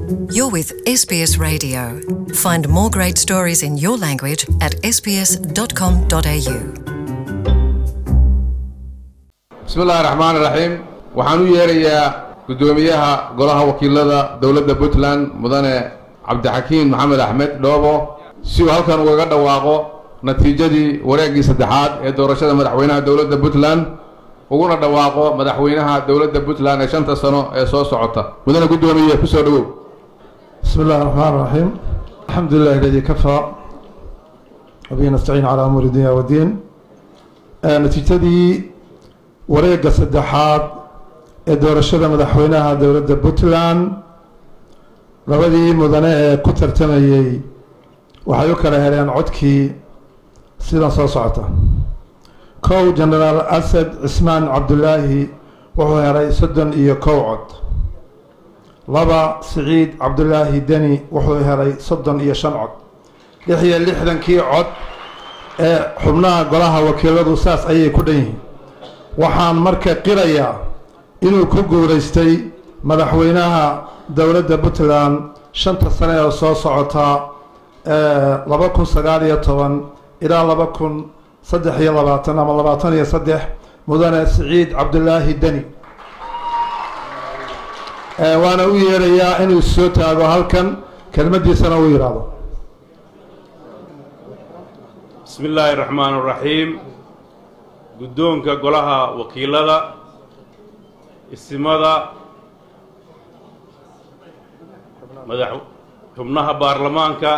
You're with SBS Radio. Find more great stories in your language at sbs.com.au. bismi illaahi raxmaan raxiim waxaan u yeerayaa guddoomiyaha golaha wakiilada dowladda puntland mudane cabdixakiin maxamed axmed dhoobo si uu halkan ugaga dhawaaqo natiijadii wareeggii saddexaad ee doorashada madaxweynaha dowladda puntland uguna dhawaaqo madaxweynaha dowladda puntland ee shanta sano ee soo socota mudane guddoomiye kusoo dhowow بسم الله الرحمن الرحيم الحمد لله الذي كفى وبه نستعين على أمور الدنيا والدين آه، نتيجتي wareegga saddexaad ee doorashada madaxweynaha dowladda puntland labadii mudane ee ku tartamayey waxay u kala heleen codkii sidan soo socota kow genaraal asad cismaan cabdulaahi wuxuu helay soddon iyo kow cod laba siciid cabdulaahi deni wuxuu helay soddon iyo shan cod lix iyo lixdankii cod ee xubnaha golaha wakiiladu saas ayay ku dhan yihiin waxaan marka qirayaa inuu ku guulaystay madaxweynaha dowladda puntland shanta sane oo soo socota laba kun sagaal iyo toban ilaa laba kun saddex iyo labaatan ama labaatan iyo saddex mudane siciid cabdulaahi deni waana u yeerayaa inuu soo taago halkan kelmaddiisana uu yidhaahdo bismi illaahi raxmaan raxiim guddoonka golaha wakiilada isimada madax xubnaha baarlamaanka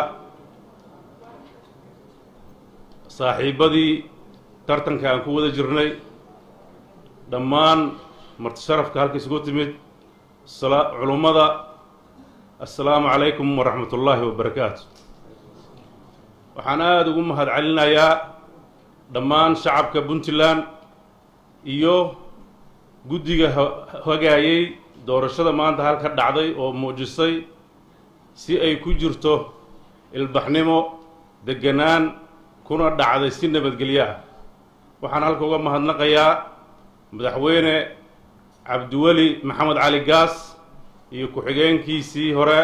saaxiibbadii tartanka aan ku wada jirnay dhammaan marti sharafka halka isugu timid sala- culummada assalaamu calaykum waraxmat ullaahi wabarakaatu waxaan aada ugu mahad celinayaa dhammaan shacabka puntland iyo guddiga hagaayey doorashada maanta halka dhacday oo muujisay si ay ku jirto ilbaxnimo deganaan kuna dhacday si nabadgelyo ah waxaan halka uga mahadnaqayaa madaxweyne cabdiweli maxamed cali gaas iyo ku-xigeenkiisii hore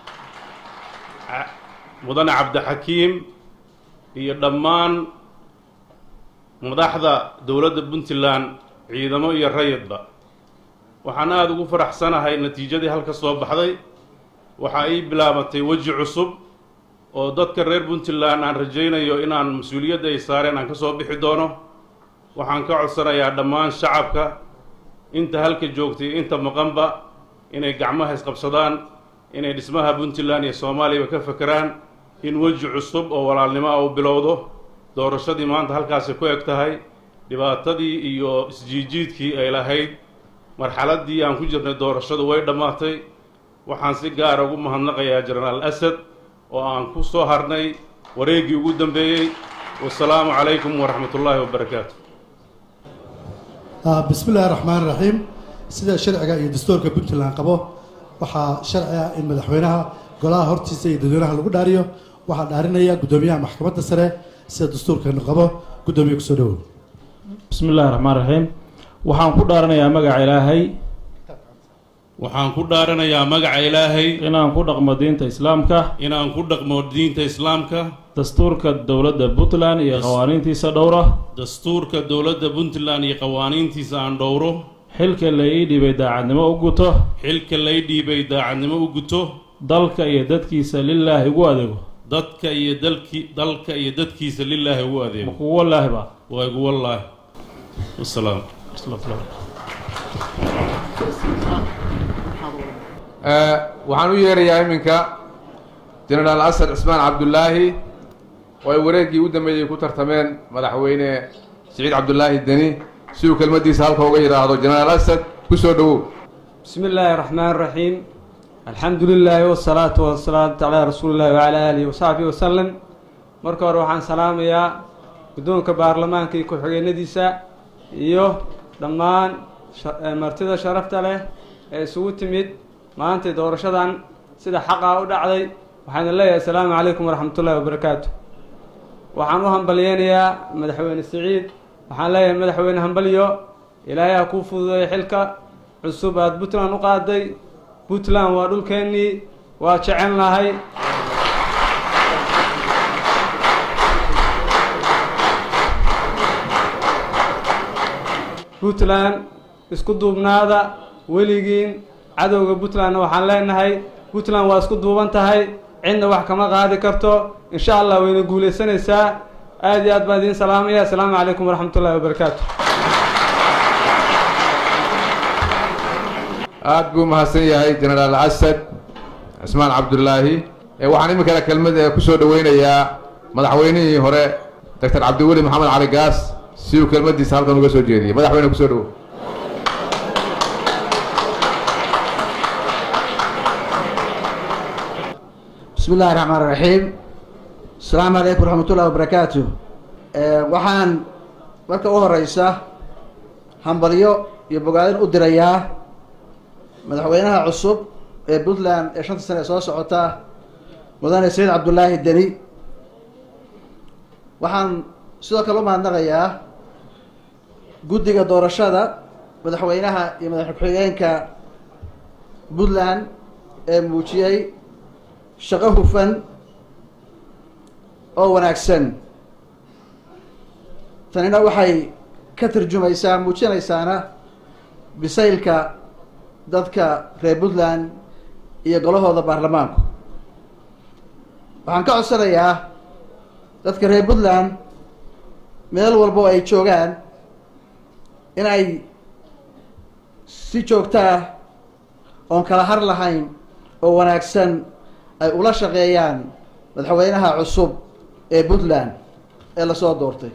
mudane cabdixakiim iyo dhammaan madaxda dowladda puntland ciidamo iyo rayidba waxaan aada ugu faraxsanahay natiijadii halka soo baxday waxa ay bilaabatay weji cusub oo dadka reer puntland aan rajaynayo inaan mas-uuliyadda ay saareen aan ka soo bixi doono waxaan ka codsanayaa dhammaan shacabka inta halka joogtay inta maqanba inay gacmaha isqabsadaan inay dhismaha puntland iyo soomaaliyaba ka fekeraan in weji cusub oo walaalnimo ah uu bilowdo doorashadii maanta halkaasi ku eg tahay dhibaatadii iyo isjiijiidkii ay lahayd marxaladdii aan ku jirnay doorashadu way dhammaatay waxaan si gaara ugu mahadnaqayaa jenaraal asad oo aan ku soo harnay wareeggii ugu dambeeyey wasalaamu calaykum waraxmat ullaahi wabarakaatu bismi illaahi raxmaan raxiim sida sharciga iyo dastuurka puntland qabo waxaa sharci ah in madaxweynaha golaha hortiisa iyo dadweynaha lagu dhaariyo waxaa dhaarinaya guddoomiyaha maxkamadda sare sida dastuurkeenu qabo guddoomiye kusoo dhawow bismi illaahi raxmaan raxiim waxaan ku dhaaranayaa magaca ilaahay waxaan ku dhaaranayaa magaca ilaahay inaan ku dhaqmo diinta islaamka inaan ku dhaqmo diinta islaamka dastuurka dowladda puntland iyo qawaaniintiisa dhowra dastuurka dowladda puntland iyo qawaaniintiisa aan dhowro xilka la ii dhibay daacadnimo u guto xilka lay dhiibay daacadnimo u guto dalka iyo dadkiisa lilaahi ugu adeego dadka iyo dalki dalka iyo dadkiisa lilaahi ugu adeego makugu wallaahi ba waa igu wallaahi wasalaam waxaan u yeerayaa iminka genaraal asad cismaan cabdulaahi oo ay wareeggii u dambeeyey ku tartameen madaxweyne siciid cabdulaahi deni si uu kelmaddiisa halka uga yidhaahdo genaraal asad ku soo dhowow bismi illaahi raxmaan raxiim alxamdu lilaahi wasalaatu wasalaatu calaa rasuulillahi wacalaa aalihi wasaxbihi wasalam marka hore waxaan salaamayaa guddoonka baarlamaanka iyo ku-xigeenadiisa iyo dhammaan martida sharafta leh ee isugu timid maantay doorashadan sida xaqaa u dhacday waxaana leeyahay assalaamu calaykum waraxmatullahi wabarakaatu waxaan u hambalyeynayaa madaxweyne siciid waxaan leeyahay madaxweyne hambalyo ilaahay ha kuu fududeeyo xilka cusub aad puntland u qaaday puntland waa dhulkeennii waa jecelnahay puntland isku duubnaada weligiin cadowga puntlandna waxaan leenahay puntland waa isku duuban tahay cidna wax kama qaadi karto insha allah wayna guulaysanaysaa aad iyo aad baan idiin salaamaya assalaamu calaykum waraxmat ullahi wabarakaatu aad buu mahadsan yahay jenaraal asad cismaan cabdulaahi ee waxaan iminkana kelmad ee ku soo dhoweynayaa madaxweynihii hore doctor cabdiweli maxamed cali gaas si uu kelmaddiisa halkan uga soo jeediyey madaxweyne kusoo dhowo bismi illahi raxmaan raxiim asalaamu calaykum waraxmatullahi wabarakaatu waxaan marka u horeysa hambalyo iyo bogaadin u dirayaa madaxweynaha cusub ee puntland ee shanta sane ee soo socota mudane saciid cabdullaahi deni waxaan sidoo kale u mahadnaqayaa guddiga doorashada madaxweynaha iyo madax ku-xigeenka puntland ee muujiyey shaqo hufan oo wanaagsan tanina waxay ka tarjumaysaa muujinaysaana bisaylka dadka reer puntland iyo golahooda baarlamaanku waxaan ka codsanayaa dadka reer puntland meel walbo ay joogaan in ay si joogto ah oon kala har lahayn oo wanaagsan ay ula shaqeeyaan madaxweynaha cusub ee puntland ee lasoo doortay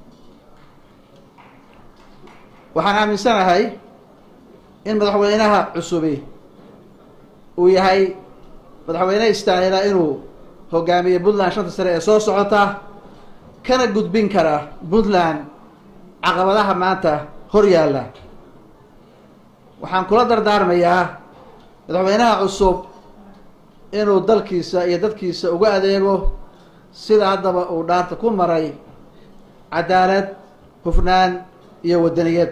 waxaan aaminsanahay in madaxweynaha cusubi uu yahay madaxweyne istaahila inuu hogaamiyo puntland shanta sane ee soo socota kana gudbin kara puntland caqabadaha maanta hor yaalla waxaan kula dardaarmayaa madaxweynaha cusub inuu dalkiisa iyo dadkiisa uga adeego sida haddaba uu dhaarta ku maray cadaalad hufnaan iyo waddaniyad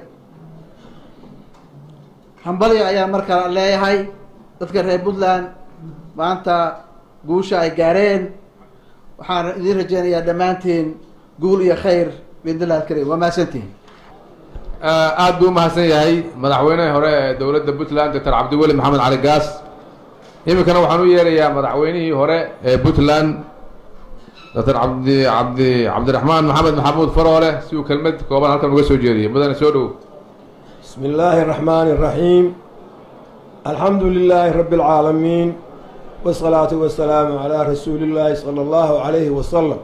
hambalyo ayaa markaa leeyahay dadka reer puntland maanta guusha ay gaareen waxaan idiin rajeynayaa dhammaantiin guul iyo khayr biidnillahi alkarim waa mahadsantihin aad buu umahadsan yahay madaxweynihii hore ee dowladda puntland doctor cabdiweli maxamed cali gaas iminkana waxaan u yeerayaa madaxweynihii hore ee puntland doctor cabdi cabdi cabdiraxmaan maxamed maxamuud faroole si uu kelmad kooban halkan uga soo jeediyay mudane soo dhow بسم الله الرحمن الرحيم الحمد لله رب العالمين والصلاة والسلام على رسول الله صلى الله عليه وسلم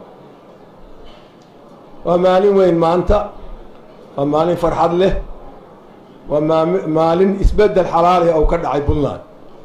ومالين وين ما أنت ومالين فرحد له ومالين إسبدل حلال أو كدع بلان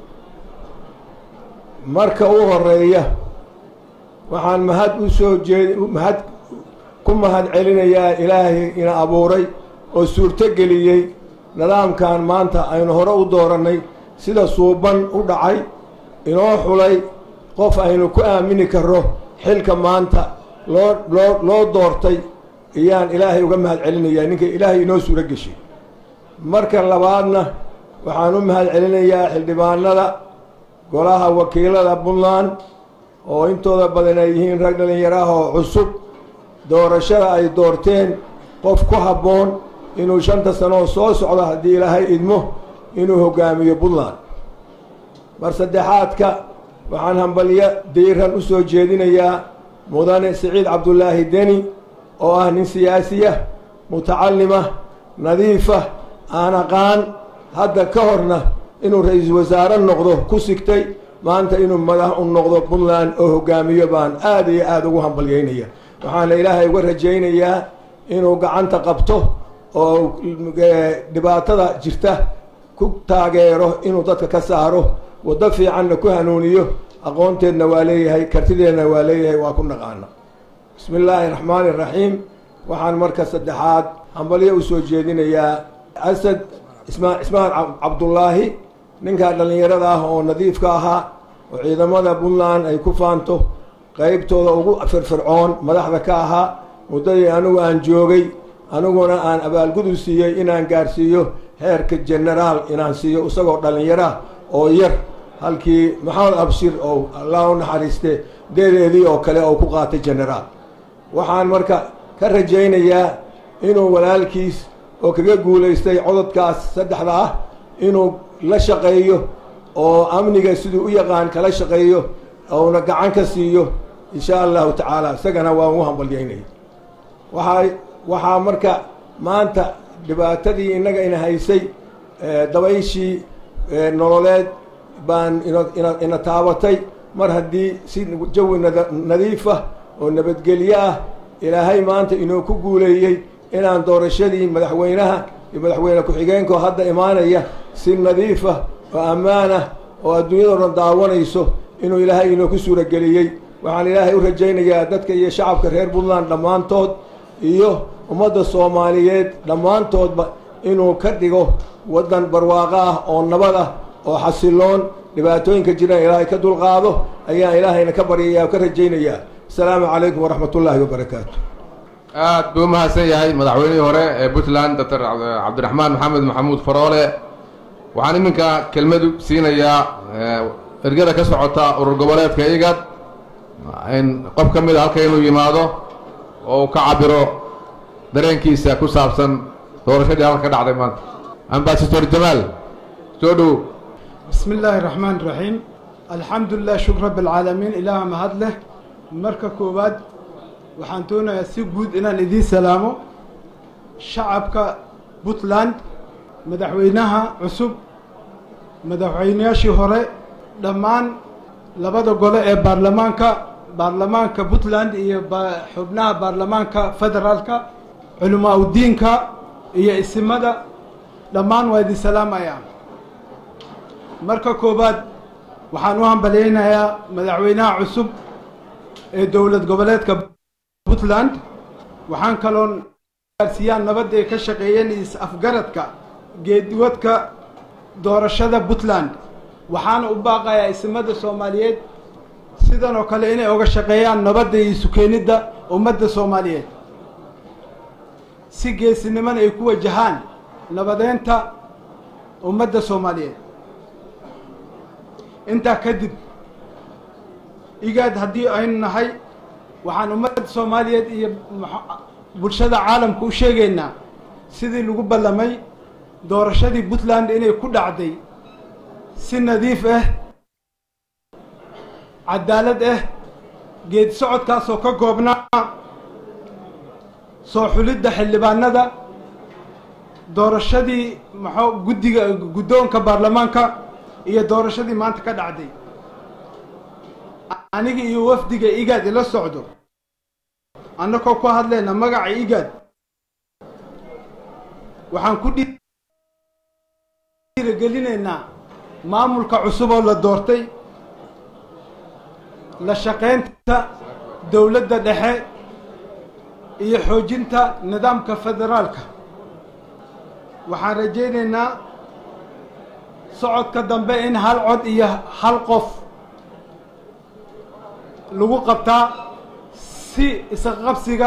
marka u horeeya waxaan mahad u soo jeed mahad ku mahad celinayaa ilaahay ina abuuray oo suurto geliyey nidaamkan maanta aynu hore u doorannay sida suuban u dhacay inoo xulay qof aynu ku aamini karro xilka maanta loo loo loo doortay iyaan ilaahay uga mahad celinayaa ninka ilaahay inoo suuro geshay marka labaadna waxaan u mahad celinayaa xildhibaanada golaha wakiilada puntland oo intooda badan ay yihiin rag dhallinyaraah oo cusub doorashada ay doorteen qof ku habboon inuu shanta sanoo soo socdo haddii ilaahay idmo inuu hogaamiyo puntland mar saddexaadka waxaan hambalyo diiran u soo jeedinayaa mudane siciid cabdulaahi deni oo ah nin siyaasiya mutacalima nadiifa aan aqaan hadda ka horna inuu ra-iisul wasaare noqdo ku sigtay maanta inuu madax u noqdo puntland oo hogaamiyo baan aada iyo aada ugu hambalyeynaya waxaana ilaahay uga rajaynayaa inuu gacanta qabto oo dhibaatada jirta ku taageero inuu dadka ka saaro waddo fiicanna ku hanuuniyo aqoonteedna waa leeyahay kartideedna waa leeyahay waa ku naqaana bismi illaahi raxmaani raxiim waxaan marka saddexaad hambalyo u soo jeedinayaa asad isma ismaan cabdullaahi ninkaa dhallinyarada ah oo nadiifka ahaa oo ciidamada puntland ay ku faanto qeybtooda ugu firfircoon madaxda ka ahaa muddadii anigu aan joogay aniguna aan abaalgudu siiyey inaan gaarsiiyo heerka genaraal inaan siiyo isagoo dhallinyara oo yar halkii maxamed abshir oo allah u naxariiste deedeedii oo kale oo ku qaatay generaal waxaan marka ka rajaynayaa inuu walaalkiis oo kaga guulaystay cododkaas saddexda ah inuu la shaqeeyo oo amniga siduu u yaqaan kala shaqeeyo ouna gacan ka siiyo insha allahu tacaala isagana waan ugu hambalyaynaya waxaa waxaa marka maanta dhibaatadii innaga ina haysay dabayshii nololeed baan ina ina taabatay mar haddii si jawi nada nadiifah oo nabadgelyo ah ilaahay maanta inuu ku guuleeyey inaan doorashadii madaxweynaha iyo madaxweyne ku-xigeenkoo hadda imaanaya si nadiifah oo ammaan ah oo adduunyadao dhan daawanayso inuu ilaahay inoo ku suurageliyey waxaan ilaahay u rajaynayaa dadka iyo shacabka reer puntland dhammaantood iyo ummadda soomaaliyeed dhammaantoodba inuu ka dhigo waddan barwaaqo ah oo nabad ah oo xasiloon dhibaatooyinka jiraan ilaahay ka dulqaado ayaan ilaahayna ka baryaya oo ka rajaynayaa asalaamu calaykum waraxmat ullaahi wabarakaatu aad buu umahadsan yahay madaxweynihii hore ee puntland doctor cabdiraxmaan maxamed maxamuud faroole waxaan iminka kelmadu siinayaa ergada ka socota urur goboleedka igad in qof ka mid a halka inuu yimaado oo uu ka cabiro dareenkiisa ku saabsan doorashadii halka ka dhacday maanta ambasador jamaal soo dhow بسم الله الرحمن الرحيم الحمد لله شكر رب العالمين إله مهد له مركا كوباد وحانتونا يسي قود إنا ندي سلامو شعبك بوتلاند مدحوينها عصب مدحوينياشي هوري دمان لبدا قولة إيه بارلمانكا بارلمانكا بوتلاند إيه حبناها بارلمانكا فدرالكا علماء الدينكا إيه اسمدا دمان ويدي سلام أيام marka koowaad waxaan u hambalyaynayaa madaxweynaha cusub ee dowlad goboleedka puntland waxaan kaloon gaarsiiyaan nabadda ay ka shaqeeyeen is-afgaradka geediwadka doorashada puntland waxaana u baaqayaa ismada soomaaliyeed sidan oo kale inay oga shaqeeyaan nabadda iyo isukeenidda ummadda soomaaliyeed si geesinimana ay ku wajahaan nabadeynta ummadda soomaaliyeed intaa kadib igaad haddii aynu nahay waxaan ummadda soomaaliyeed iyo bulshada caalamka u sheegaynaa sidii lagu ballamay doorashadii puntland inay ku dhacday si nadiif ah cadaalad ah geed socodkaasoo ka goobnaa soo xulidda xildhibaanada doorashadii maxuu guddiga guddoonka baarlamaanka iyo doorashadii maanta ka dhacday aniga iyo wafdiga igaad ila socdo annagoo ku hadlayna magaca igaad waxaan ku dhiirigelinaynaa maamulka cusub oo la doortay la shaqaynta dowladda dhexe iyo xoojinta nidaamka federaalka waxaan rajaynaynaa socodka dambe in hal cod iyo hal qof lagu qabtaa si isqabsiga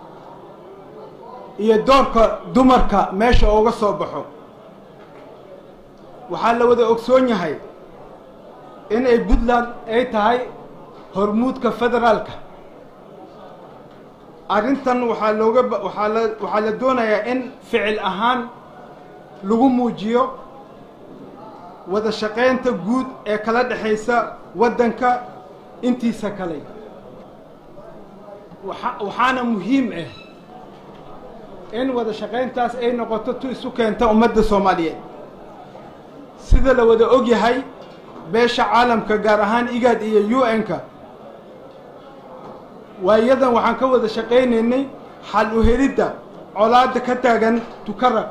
iyo doorka dumarka meesha uga soo baxo waxaa la wada ogsoon yahay in ay puntland ay tahay hormuudka federaalka arrintan waxaa looga waxaa la waxaa la doonayaa in ficil ahaan lagu muujiyo wada shaqaynta guud ee kala dhexaysa waddanka intiisa kale waxa waxaana muhiim ah in wada shaqayntaas ay noqoto tu isu keenta ummadda soomaaliyeed sida la wada og yahay beesha caalamka gaar ahaan igaad iyo u n-ka waayadan waxaan ka wada shaqaynaynay xal u helidda colaadda ka taagan tukarag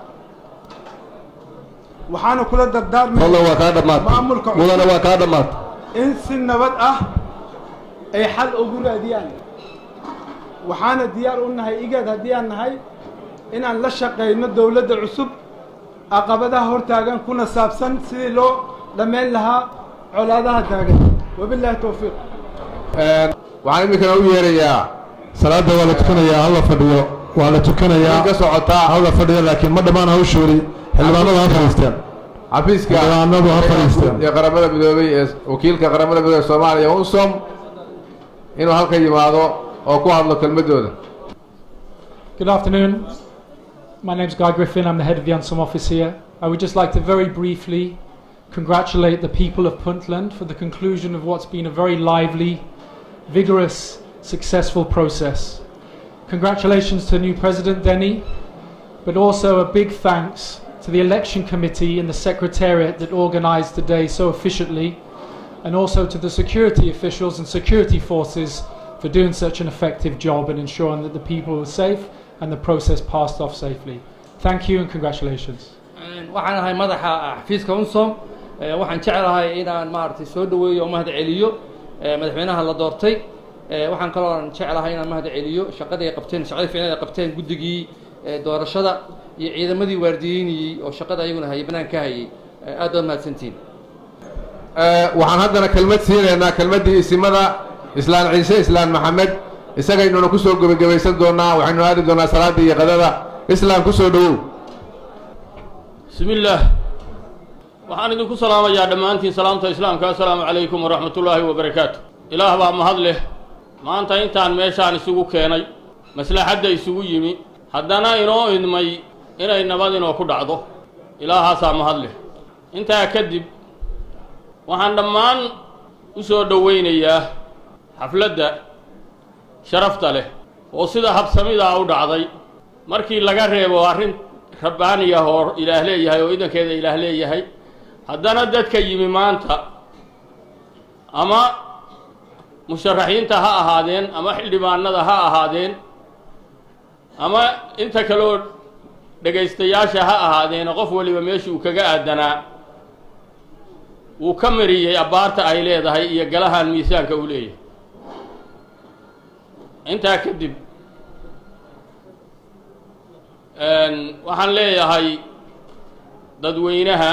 waxaana kula dardaarmay waa kaa dhammaatay maamulka mudana waa kaa dhammaatay in si nabad ah ay xal ugu raadiyaan waxaana diyaar u nahay igaad haddii aan nahay inaan la shaqayno dowladda cusub caqabadaha hortaagan kuna saabsan sidii loo dhammayn lahaa colaadaha taagan wabilaahi towfiiq waxaan iminkana u yeerayaa salaada waa la tukanayaa halla fadhiyo waa la tukanayaa ka socotaa halla fadhiyo laakiin ma dhammaan hawshoodii xildhibaanada ha fadhiisteen xafiiska Xildhibaanadu ha fadhiistaan. ee qaramada midoobay ee wakiilka qaramada midoobey soomaaliya unsom inuu halka yimaado oo ku hadlo kelmadooda Good afternoon. My name's Guy Griffin. I'm the head of the UNSOM office here. I would just like to very briefly congratulate the people of Puntland for the conclusion of what's been a very lively, vigorous, successful process. Congratulations to the new President Denny, but also a big thanks to the election committee and the secretariat that organised the day so efficiently, and also to the security officials and security forces for doing such an effective job and ensuring that the people were safe and the process passed off safely. Thank you and congratulations. waxaan ahay madaxa xafiiska unsom Eh, waxaan jeclahay inaan maaragtay soo dhaweeyo oo mahad celiyo eh, madaxweynaha la doortay Eh, waxaan kaloo jeclahay inaan mahad celiyo shaqadii ay qabteen shaqadii fiicneed ay qabteen guddigii eh, doorashada iyo ciidamadii waardiyeynayey oo shaqada ayaguna hayay banaan ka hayay Eh, aad baad mahadsantihiin Eh, waxaan haddana kelmad siinaynaa kelmaddii isimada islaan ciise islaan maxamed isagaynuna ku soo gebagabaysan doonaa waxaynu aadi doonaa salaada iyo qadada islaan ku soo dhowow bismillaah waxaan idinku salaamayaa dhammaantiin salaamta islaamka assalaamu calaykum waraxmatullaahi wabarakaatu ilaah baa mahad leh maanta intaan meeshaan isugu keenay maslaxadda isugu yimi haddana inoo idmay inay nabad inoo ku dhacdo ilaahaasaa mahad leh intaa kadib waxaan dhammaan u soo dhowaynayaa xafladda sharafta leh oo sida habsamidaa u dhacday markii laga reebo arrin rabbaani ah oo ilaah leeyahay oo idankeeda ilaah leeyahay haddana dadka yimi maanta ama musharaxiinta ha ahaadeen ama xildhibaanada ha ahaadeen ama inta kaleoo dhegaystayaasha ha ahaadeen qof waliba meeshii uu kaga aadanaa wuu ka mariyey abbaarta ay leedahay iyo galahan miisaanka uu leeyahay intaa kadib waxaan leeyahay dadweynaha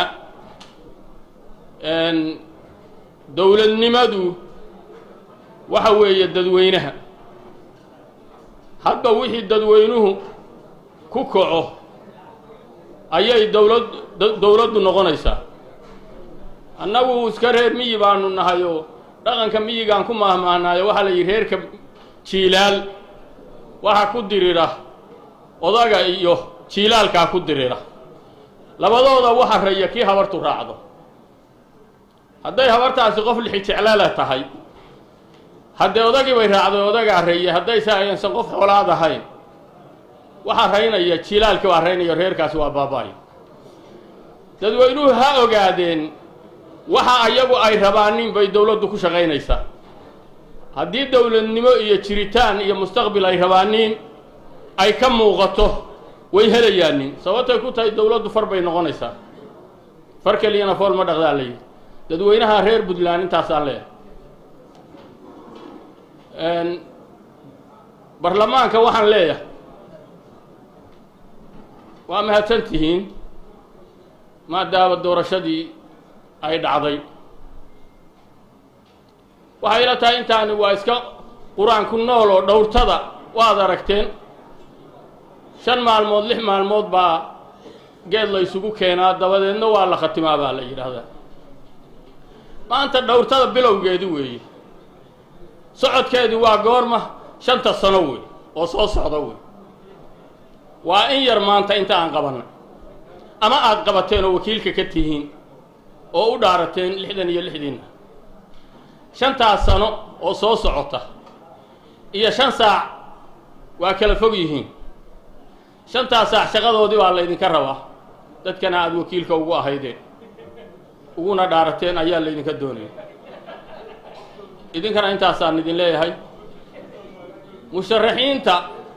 dowladnimadu waxa weeye dadweynaha hadba wixii dadweynuhu ku kaco ayay dowlad dowladdu noqonaysaa annagu iska reer miyi baanu nahay oo dhaqanka miyigaan ku maahmaahnayo waxaa la yidhi reerka jiilaal waxa ku dirira odaga iyo jiilaalkaa ku dirira labadooda waxa reeya kii habartu raacdo hadday habartaasi qof lixi jeclala tahay haddee odagii bay raacday odagaa reeye haddayse aysan qof xoolaad ahayn waxaa raynaya jiilaalkii waa raynayo reerkaasi waa baaba'ay dadweynuhu ha ogaadeen waxa ayagu ay rabaanin bay dowladdu ku shaqaynaysaa haddii dowladnimo iyo jiritaan iyo mustaqbil ay rabaanin ay ka muuqato way helayaanin sababtay ku tahay dowladdu far bay noqonaysaa far keliyana fool ma dhaqdaa la yidhi dadweynaha reer puntland intaasaan leeyahay barlamaanka waxaan leeyahay waa mahadsan tihiin maadaama doorashadii ay dhacday waxay ila tahay intaani waa iska qur-aanku nool oo dhowrtada waad aragteen shan maalmood lix maalmood baa geed la ysugu keenaa dabadeedna waa la khatimaa baa la yidhaahdaa maanta dhowrtada bilowgeedi weeye socodkeedii waa goorma shanta sano wey oo soo socda wey waa in yar maanta inta aan qabanay ama aada qabateen oo wakiilka ka tihiin oo u dhaarateen lixdan iyo lixdiinna shantaas sano oo soo socota iyo shan saac waa kala fog yihiin shantaas saac shaqadoodii baa laydinka rabaa dadkana aada wakiilka ugu ahaydeen uguna dhaarateen ayaa laydinka doonaya idinkana intaasaan idin leeyahay musharaxiinta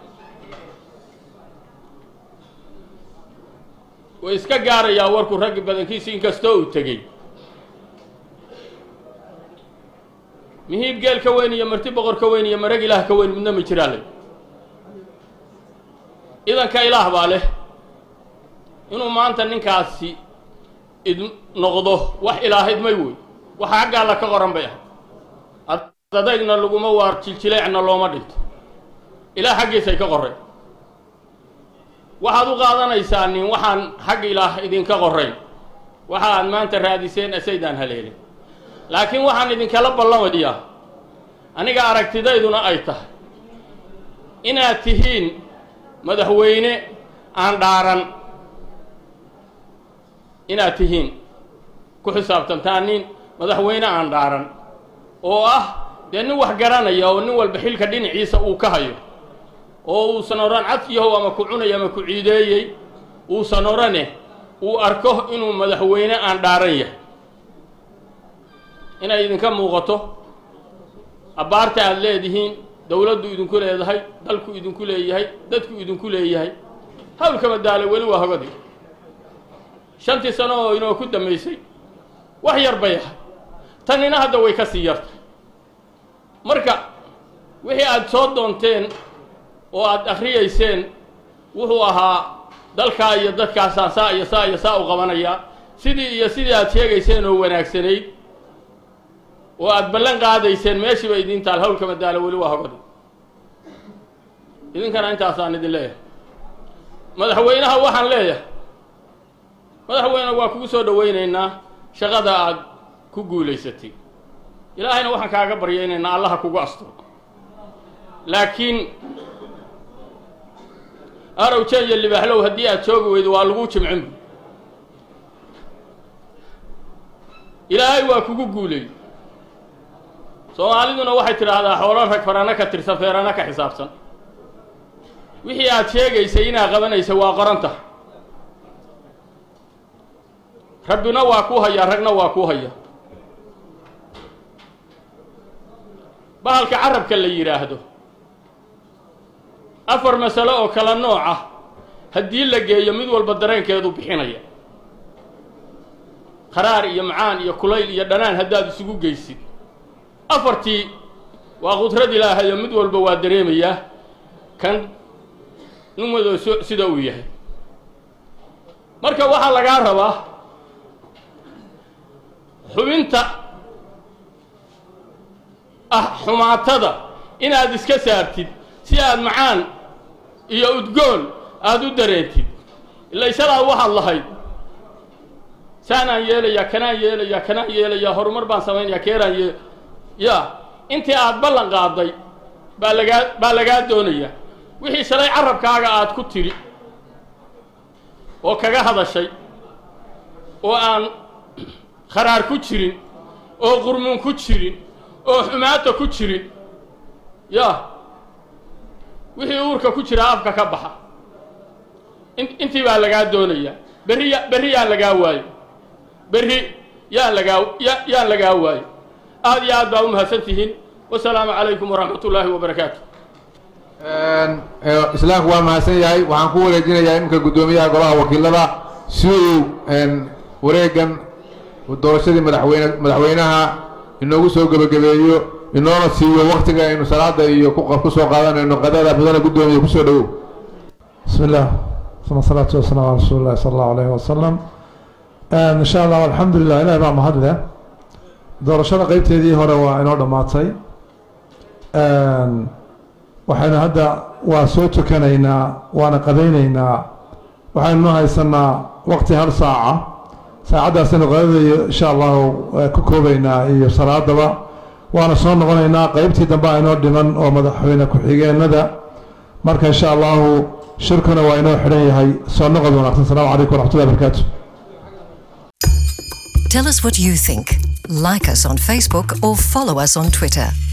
way iska gaarayaa warku raggi badankiisa inkastoo uu tegey mihiib geel ka weyn iyo marti boqor ka weyn iyo marag ilaah ka weyn midna ma jiraa lay idanka ilaah baa leh inuu maanta ninkaasi id noqdo wax ilaahid may wey waxa xagga alla ka qoran bay ahay adadaygna laguma waar jiljileecna looma dhinto ilaah xaggiisay ka qoreen waxaad u qaadanaysaa nin waxaan xag ilaah idinka qorayn waxa aad maanta raadiseen asaydaan haleelin laakiin waxaan idinkala ballamayaa aniga aragtidayduna ay tahay inaad tihiin madaxweyne aan dhaaran inaad tihiin ku xisaabtantaan nin madaxweyne aan dhaaran oo ah dee nin wax garanaya oo nin walba xilka dhinaciisa uu ka hayo oo uusan odhan cadkiyahow ama ku cunay ama ku ciideeyey uusan odhane uu arko inuu madaxweyne aan dhaaran yahay inay idinka muuqato abbaarta aada leedihiin dowladdu idinku leedahay dalku idinku leeyahay dadku idinku leeyahay hawlkama daale weli waa hogadi shantii sano oo inoo ku dambaysay wax yar bay ahay tanina hadda way ka sii yartay marka wixii aada soo doonteen oo aada akhriyayseen wuxuu ahaa dalkaa iyo dadkaasaan saa iyo saa iyo saa u qabanayaa sidii iyo sidii aada sheegayseen oo wanaagsanayd oo aada ballan qaadayseen meeshiiba idiin taal hawlka madaalo weli waa hogadi idinkana intaasaan idin leeyahay madaxweynaha waxaan leeyahay madaxweyne waa kugu soo dhawaynaynaa shaqada aada ku guulaysatay ilaahayna waxaan kaaga baryaynaynaa allaha kugu asturo laakiin arowje iyo libaaxlow haddii aada joogi weydo waa lagu jimcin ilaahay waa kugu guuleeyey soomaaliduna waxay tidhaahdaa xoolo rag farana ka tirsan feerana ka xisaabsan wixii aada sheegaysay inaad qabanaysa waa qoranta rabbina waa kuu hayaa ragna waa kuu haya bahalka carabka la yidhaahdo afar masalo oo kala nooc ah haddii la geeyo mid walba dareenkeedu bixinaya qaraar iyo macaan iyo kulayl iyo dhanaan haddaad isugu geysid afartii waa qudrad ilaahayo mid walba waa dareemayaa kan nin wado so sida uu yahay marka waxaa lagaa rabaa xubinta ah xumaatada inaad iska saartid si aad macaan iyo udgoon aada u dareentid ila isalaad waxaad lahayd saanaan yeelayaa kanaan yeelayaa kanaan yeelayaa horumar baan samaynayaa keeraan yee ya intii aada ballan qaaday baa lagaa baa lagaa doonaya wixii shalay carabkaaga aada ku tidhi oo kaga hadashay oo aan kharaar ku jirin oo qurmuun ku jirin oo xumaata ku jirin ya wixii uurka ku jiraa afka ka baxa in intii baa lagaa doonayaa berri ya berri yaan lagaa waayo berri yaan lagaa ya yaan lagaa waayo aada iyo aad baa u mahadsan tihiin wasalaamu calaykum waraxmat ullaahi wabarakaatu islaamku waa mahadsan yahay waxaan ku wareejinayaa iminka guddoomiyaha golaha wakiilada si uu wareegan doorashadii madaxweyne madaxweynaha inoogu soo gebagabeeyo inoona siiyo waktiga aynu salaada iyo ku soo qaadanayno qadada mudana guddoomiya kusoo dhawow بسم الله ثم الصلاة والسلام على رسول الله صلى الله عليه وسلم إن شاء الله والحمد لله إلهي baa mahad leh doorashada qeybteedii hore waa inoo dhammaatay waxaynu hadda waa soo tukanaynaa waana qadaynaynaa waxaynu haysanaa waqti hal saaca saacaddaasaynu qadadayo insha allahu ku koobaynaa iyo salaadaba waana soo noqonaynaa qeybtii dambe aynoo dhiman oo madaxweyne ku-xigeenada marka insha allahu shirkuna waa inoo xidhan yahay soo noqod wanaagsan asalaamu calaykum waraxmatullahi barakaatu Tell us what you think. Like us on Facebook or follow us on Twitter.